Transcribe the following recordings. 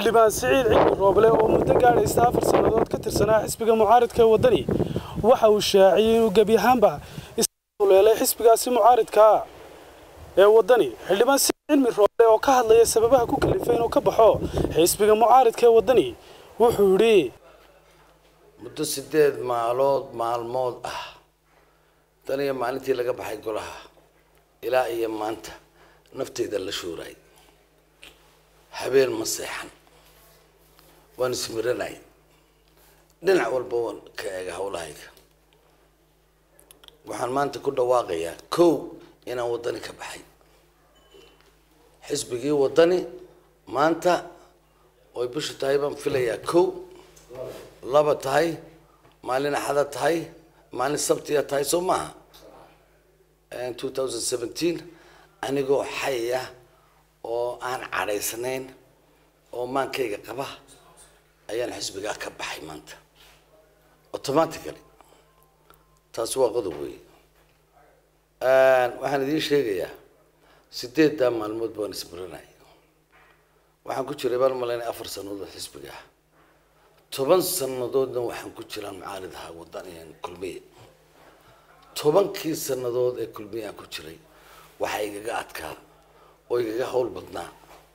xildhibaan siciid cilmi rooble oo muddo gaadhaysta afar sannadood ka tirsanaa xisbiga mucaaridka ee waddani waxa uu shaaciyey inuu gebi ahaanba isleelay xisbigaasi mucaaridkaa ee waddani xildhibaan siciid cilmi rooble oo ka hadlaya sababaha ku kalifay inuu ka baxo xisbiga mucaaridka ee waddani wuxuu yidhi muddo sideed maalood maalmood ah tan iyo maalintii laga baxay golaha ilaa iyo maanta nafteyda la shuuray habeen ma seexan waan ismiranay dhinac walba waan ka eega hawlahayga waxaan maanta ku dhawaaqayaa kow inaan waddani ka baxay xisbigii waddani maanta oy bishu tahay baan filayaa kow laba tahay maalin axada tahay maalin sabtiya tahay soo maaha two thousand seventeen anigoo xayah oo aan cadhaysnayn oo maankayga qaba ayaan xisbigaa ka baxay maanta automatically taasi waa qodob weeye waxaan idiin sheegayaa sideeddaa maalmood baan ismuranay waxaan ku jiray baan malaynay afar sannadood xisbiga ah toban sannadoodna waxaan ku jiraa mucaarid ahaa wadan kulmiye tobankii sannadood ee kulmiye aan ku jiray waxaa igaga adkaa oo igaga hawl badnaa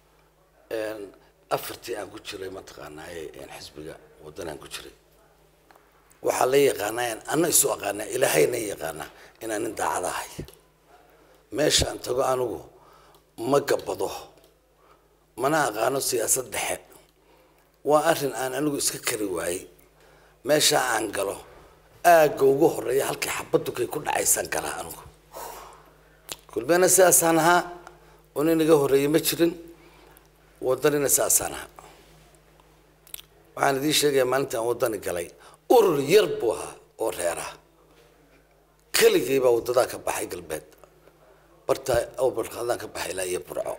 afartii aan ku jiray mataqaanaa xisbiga wadan aan ku jiray waxaa la yaqaanaa ana isu aqaanaa ilaahayna yaqaanaa inaan nin daacad ahay meesha aan tago anigu ma gabado mana aqaano siyaasad dhexe waa arrin aan anigu iska kari waayey meeshaa aan galo aagga ugu horeeya halkii xabadukay ku dhacaysaan galaa anigu kulmena sidaasaan ahaa oo nin iga horreeyey ma jirin waddanina sidaasaan ahaa waxaan idiin sheegayaa maalintii aan waddani galay urur yar buu ahaa oo reeraha keligay baa waddadaa ka baxay galbeed bartaa awbarqadaan ka baxay ilaa iyo burco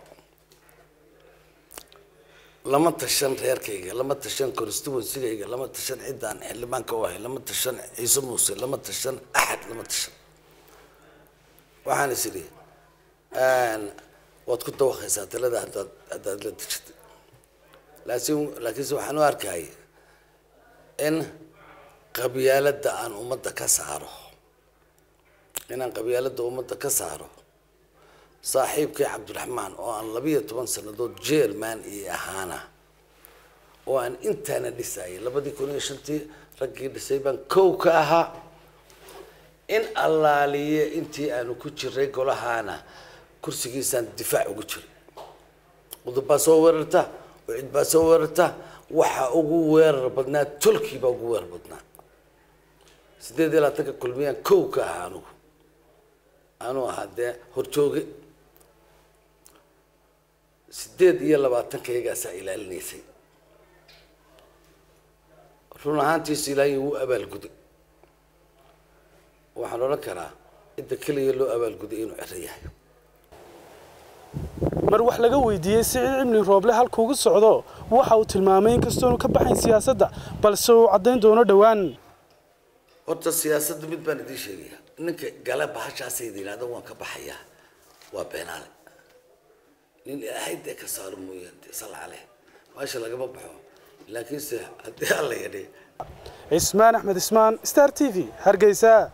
lama tashan reerkayga lama tashan constituencygayga lama tashan ciddaan xildhibaanka u ahay lama tashan ciise muuse lama tashan axad lama tashan waxaan is idhi waad ku dawaqaysaa talada haddaad haddaad la dejatay laakiin laakiinse waxaan u arkay in qabyaaladda aan ummadda ka saaro inaan qabyaaladda ummadda ka saaro saaxiibkay cabdiraxmaan oo aan labiyo toban sannadood jerman iyo ahaana oo aan intaana dhisayay labadii kun iyo shantii raggii dhisay baan kow ka ahaa in allaaliye intii aanu ku jiray golahaana kursigiisaan difaac ugu jiray qudub baa soo weerarta cid baa soo weerarta waxa ugu weerar badnaa tolkii baa ugu weerar badnaa sideed iyo labaatanka kulmiyaan kow ka ahaa anugu anuu ahaa dee horjooge sideed iyo labaatankaygaasaa ilaalinaysay run ahaantiisu ilaahay wuu abaalguday waxaan odhan karaa cidda keliya loo abaalguday inuu cero yahay mar wax laga weydiiyey siciid cimli rooble halkuugu socdo waxa uu tilmaamay inkastoonu ka baxayn siyaasadda balse uu caddayn doono dhowaan horta siyaasadda mid baan idiin sheegaya ninka gala bahashaasayda yidhahda waan ka baxayaa waa beenaale nin ilaahay dee ka saaro mooye sal caleh meesha lagama baxo laakiinse haddii alla yadhi cismaan axmed ismaan star t v hargeysa